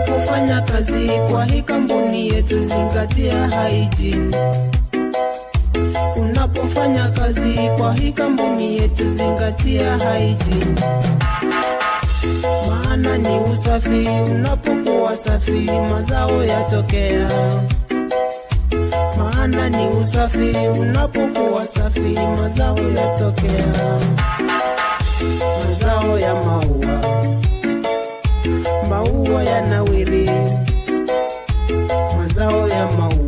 Unapofanya kazi kwa hii kampuni yetu, zingatia hygiene. Unapofanya kazi kwa hii kampuni yetu, zingatia hygiene. Maana ni usafi, unapokuwa safi mazao yatokea. Maana ni usafi, unapokuwa safi mazao yatokea. Mazao ya maua, maua yanawiri, mazao ya maua